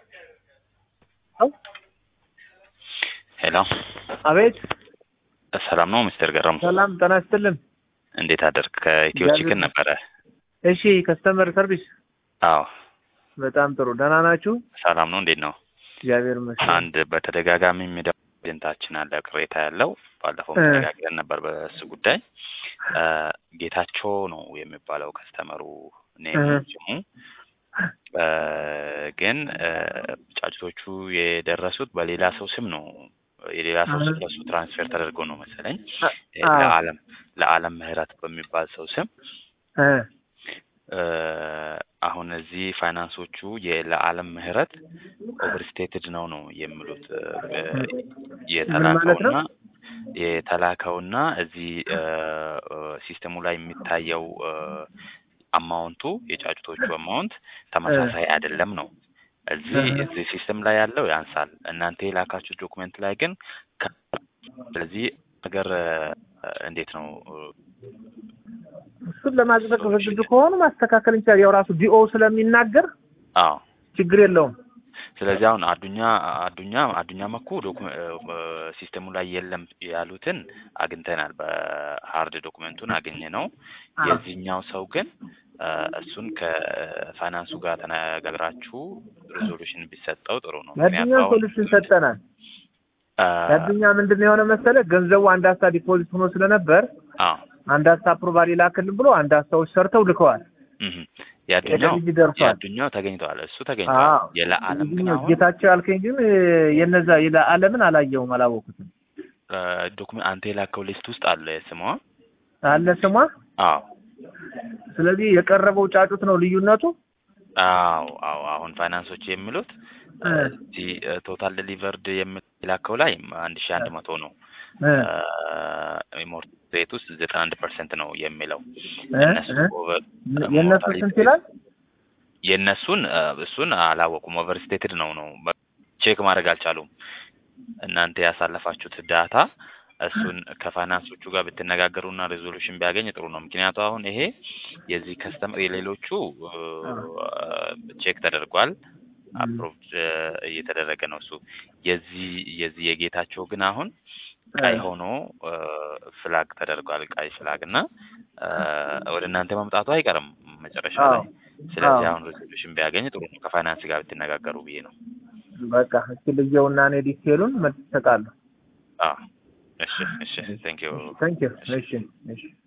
ሄሎ አቤት ሰላም ነው ሚስተር ገረሙ? ሰላም ጤና ይስጥልን። እንዴት አደርክ? ከኢትዮ እግዚአብሔር ቺክን ነበረ። እሺ ከስተመር ሰርቪስ አዎ በጣም ጥሩ ደህና ናችሁ? ሰላም ነው። እንዴት ነው? እግዚአብሔር ይመስገን። አንድ በተደጋጋሚ የሚደው ኤጀንታችን አለ ቅሬታ ያለው ባለፈው እ። ተነጋግረን ነበር በእሱ ጉዳይ እ፣ ጌታቸው ነው የሚባለው ከስተመሩ ኔም እህ። ስሙ እ፣ ግን እ፣ ጫጭቶቹ የደረሱት በሌላ ሰው ስም ነው። የሌላ ሰው ስም እህ። ለሱ ትራንስፌር ተደርጎ ነው መሰለኝ አ- እ፣ አዎ። ለዓለም ለዓለም ምህረት በሚባል ሰው ስም እ፣ እ፣ አሁን እዚህ ፋይናንሶቹ የለዓለም ምህረት ኦቨርስቴትድ ነው ነው የሚሉት እ፣ እ፣ ምን ማለት ነው? የተላከውና የተላከውና እዚህ እ፣ እ፣ ሲስተሙ ላይ የሚታየው እ፣ አማውንቱ የጫጩቶቹ አማውንት ተመሳሳይ አይደለም ነው። እዚህ እህ። እዚህ ሲስተም ላይ ያለው ያንሳል። እናንተ የላካችሁ ዶክመንት ላይ ግን ከ- ስለዚህ ነገር እ፣ እንዴት ነው እ፣ እሱን ለማጽደቅ ዝግጁ ከሆኑ ማስተካከል እንችላለን። ያው ራሱ ዲኦ ስለሚናገር አዎ ችግር የለውም። ስለዚህ አሁን አዱኛ አዱኛ አዱኛ መኩ ዶኩመ- እ፣ ሲስተሙ ላይ የለም ያሉትን አግኝተናል። በሀርድ ዶኩመንቱን አገኘ ነው። አዎ። የዚህኛው ሰው ግን እ፣ እሱን ከፋይናንሱ ጋር ተነጋግራችሁ ሪዞሉሽን ቢሰጠው ጥሩ ነው። የአዱኛ ምክንያቱም አሁን ሶሉሽን ሰጠናል። እ፣ የአዱኛ ምንድን ነው የሆነ መሰለ ገንዘቡ አንድ ሀሳ ዲፖዚት ሆኖ ስለነበር አዎ አንድ ሀሳ አፕሮቫል ይላክልን ብሎ አንድ ሀሳዎች ሰርተው ልከዋል። እህ የአዱኛው የልጅ ደርሷል። የአዱኛው ተገኝተዋል። እሱ ተገኝተዋል። አዎ። የለዓለም ግን ይሄኛው አሁን ጌታቸው ያልከኝ ግን እ፣ የነዛ የለዓለምን አላየውም፣ አላወኩትም። ዶክመንት አንተ የላከው ሊስት ውስጥ አለ ስሟ። አለ ስሟ። አዎ ስለዚህ የቀረበው ጫጩት ነው ልዩነቱ። አዎ አዎ አሁን ፋይናንሶች የሚሉት እ። እዚህ ቶታል ዴሊቨርድ የሚላከው ላይ አንድ ሺ አንድ መቶ ነው። እ፣ ሞርት ሬት ውስጥ ዘጠና አንድ ፐርሰንት ነው የሚለው እ፣ እነሱ እ። ኦቨር የእነሱ ስንት ይላል? የእነሱን እ፣ እሱን አላወቁም። ኦቨርስቴትድ ነው ነው ቼክ ማድረግ አልቻሉም። እናንተ ያሳለፋችሁት ዳታ እሱን ከፋይናንሶቹ ጋር ብትነጋገሩና ሬዞሉሽን ቢያገኝ ጥሩ ነው። ምክንያቱ አሁን ይሄ የዚህ ከስተመር የሌሎቹ ቼክ ተደርጓል አፕሮቭድ እየተደረገ ነው እሱ የዚህ የዚህ የጌታቸው ግን አሁን ቀይ ሆኖ ፍላግ ተደርጓል። ቀይ ፍላግ እና እ፣ ወደ እናንተ መምጣቱ አይቀርም መጨረሻ ላይ። አዎ። ስለዚህ አዎ። አሁን ሬዞሉሽን ቢያገኝ ጥሩ ነው። ከፋይናንስ ጋር ብትነጋገሩ ብዬ ነው። በቃ እስኪ ልየውና እኔ ዲቴሉን መልስ እሰጣለሁ። አዎ እሺ እሺ ቴንክ ዩ ታንክ ዩ። እሺ እሺ